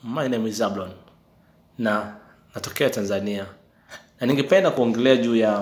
My name is Zablon na natokea Tanzania, na ningependa kuongelea juu ya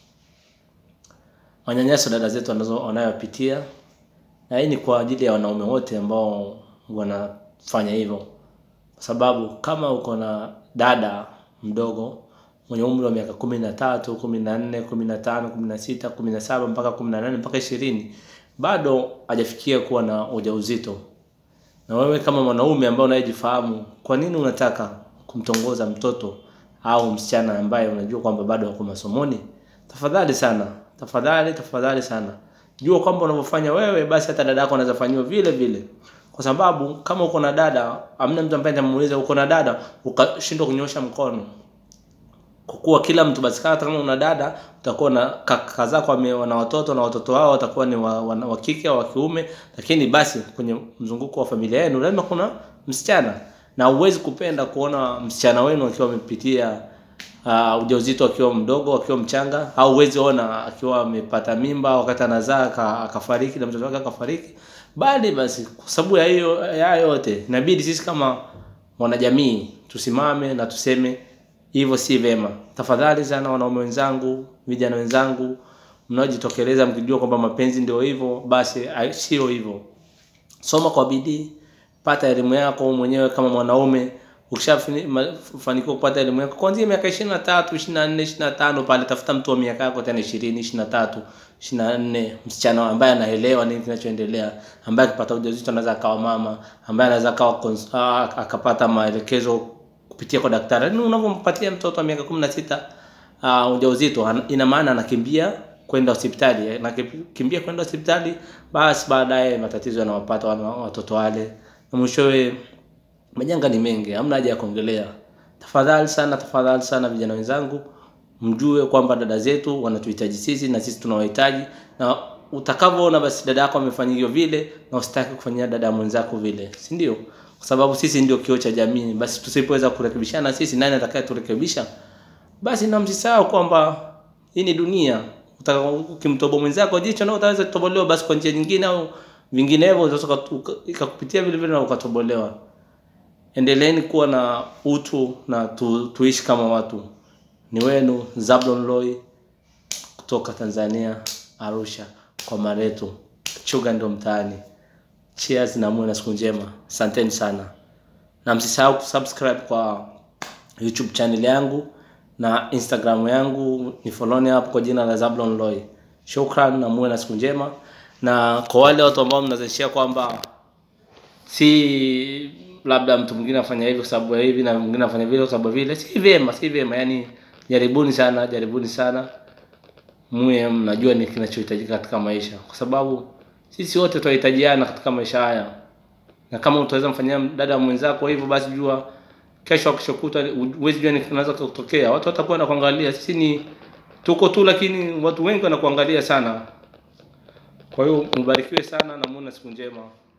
manyanyaso dada zetu wanazo wanayopitia, na hii ni kwa ajili ya wanaume wote ambao wanafanya hivyo, kwa sababu kama uko na dada mdogo mwenye umri wa miaka kumi na tatu, kumi na nne, kumi na tano, kumi na sita, kumi na saba mpaka kumi na nane mpaka ishirini bado hajafikia kuwa na ujauzito na wewe kama mwanaume ambaye unayejifahamu, kwa nini unataka kumtongoza mtoto au msichana ambaye unajua kwamba bado wako masomoni? Tafadhali sana, tafadhali, tafadhali sana, jua kwamba unavyofanya wewe, basi hata dada yako anaweza fanyiwa vile vile, kwa sababu kama uko na dada, amna mtu ambaye atamuuliza uko na dada ukashindwa kunyosha mkono kwa kuwa kila mtu basi, hata kama una dada utakuwa na kaka zako wame- wana watoto na watoto wao watakuwa ni wa, wa, wa kike au wa kiume, lakini basi kwenye mzunguko wa familia yenu lazima kuna msichana, na huwezi kupenda kuona msichana wenu akiwa amepitia uh, ujauzito akiwa mdogo, akiwa mchanga, au huwezi ona akiwa amepata mimba wakati anazaa aka- akafariki na mtoto wake akafariki, bali basi kwa sababu ya hiyo ya yote inabidi sisi kama wanajamii tusimame na tuseme hivyo si vema. Tafadhali sana wanaume wenzangu, vijana wenzangu mnaojitokeleza mkijua kwamba mapenzi ndio hivyo, basi ai- sio hivyo. Soma kwa bidii, pata elimu yako wewe mwenyewe kama mwanaume. Ukishafanikiwa kupata elimu yako kuanzia miaka ishirini na tatu, ishirini na nne, ishirini na tano pale, tafuta mtu wa miaka yako tena ishirini, ishirini na tatu, ishirini na nne, msichana ambaye anaelewa nini kinachoendelea, ambaye akipata ujauzito anaweza akawa mama, ambaye anaweza akawa cons- ah, akapata maelekezo kupitia kwa daktari. Yaani unavyompatia mtoto wa miaka kumi na sita uh, ujauzito ana- ina maana anakimbia kwenda hospitali, anakimbia kwenda hospitali, basi baadaye matatizo yanawapata wana- watoto wale, na mwishowe majanga ni mengi, hamna haja ya kuongelea. Tafadhali sana, tafadhali sana vijana wenzangu, mjue kwamba dada zetu wanatuhitaji sisi na sisi tunawahitaji, na utakavyoona basi dada yako amefanyiwa vile, na usitaki kufanyia dada mwenzako vile, si ndio? Kwa sababu sisi ndio kioo cha jamii. Basi tusipoweza kurekebishana sisi, nani atakaye turekebisha? Basi na msisahau kwamba hii ni dunia. Utaka- Ukimtoboa mwenzako jicho na utaweza kutobolewa basi kwa njia nyingine au vinginevyo, utaweza uka- uka- ikakupitia vile vile na ukatobolewa. Endeleeni kuwa na utu na tu, tuishi kama watu. Ni wenu Zablon Loy kutoka Tanzania, Arusha kwa Mareto. Chuga ndo mtaani. Cheers na muwe na siku njema. Asanteni sana, na msisahau kusubscribe kwa YouTube channel yangu na Instagram yangu, ni follow hapo kwa jina la Zablon Loy. Shukran na muwe na siku njema, na kwa wale watu ambao mnazishia kwamba si labda mtu mwingine afanya hivi kwa sababu ya hivi na mwingine afanya vile kwa sababu ya vile, si vyema, si vyema. Yani jaribuni sana, jaribuni sana, muwe mnajua ni kinachohitajika katika maisha, kwa sababu sisi wote tunahitajiana katika maisha haya, na kama utaweza mfanyia dada mwenzako hivyo, basi jua kesho akishokuta huwezi jua ni kinaweza kutokea. Watu watakuwa wanakuangalia. Sisi ni tuko tu, lakini watu wengi wanakuangalia sana. Kwa hiyo mbarikiwe sana na muone siku njema.